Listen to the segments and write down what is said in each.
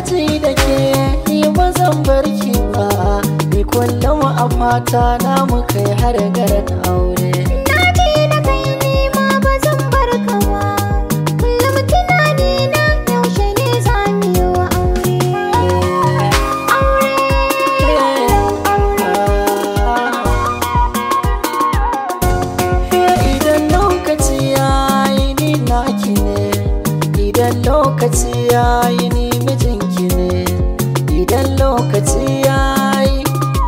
ji da ke ni ba zan bar ki ba ni kullum a fata na mu kai har garin aure Na ji da kai ni ma ba zan bar ka ba Kullum tunani na yaushe ne za mu yi wa aure Aure Idan lokaci ya yi ni naki ne Idan lokaci ya yi ni mijinki ne Idan lokaci ya yi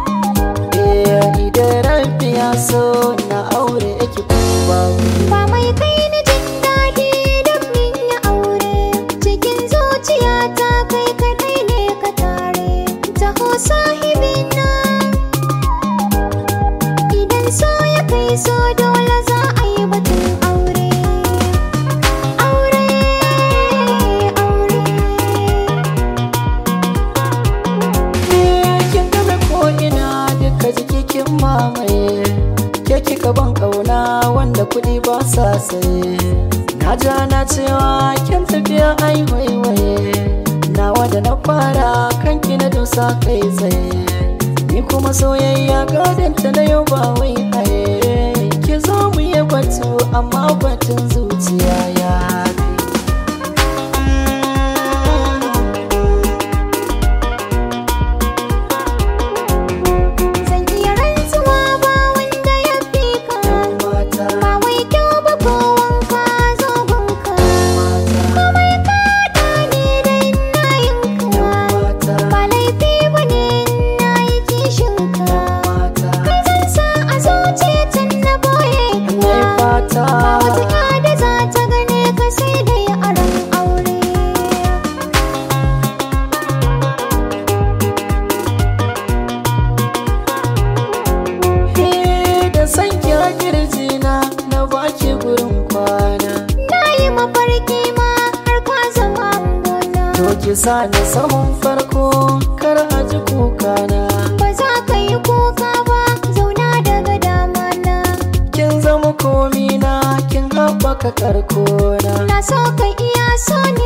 Idan rabbi ya so na aure ki kuma Ba mai kai ni jin daɗi don min yi aure Cikin zuciyata kai kaɗai ne ka tare Taho sahibina Idan so ya kai so dole za a yi batun aure Aure, aure kin game ko ina duka jiki kin mamaye ke kika ban kauna wanda kuɗi ba sa saye na ja na cewa kin tafiya ai waiwaye nawa da na fara kanki na dosa kai tsaye ni kuma soyayya gadanta na yau ba wai haye ki zo mu yi batu amma batun zuciya ya fi Zan iya rantsuwa ba wanda ya fi ka mata Ba wai kyau ba ko wanka zo gunka Komai ka ne dai na yinka mata Ba laifi ba ne na yi kishinka mata Kai zan sa a zuciya tun na boye Nai ka fata Ba wata ya da za ta gane ka sai dai a ran aure He da san kira kirjina na baki gurin kwana Na yi mafarki ma har ka zama gona To ki sa ni sahun farko kar a ji kukana Ba za ka yi kuka ba zauna daga dama na Kin zama komina kin haɓaka karkona Na so ka iya so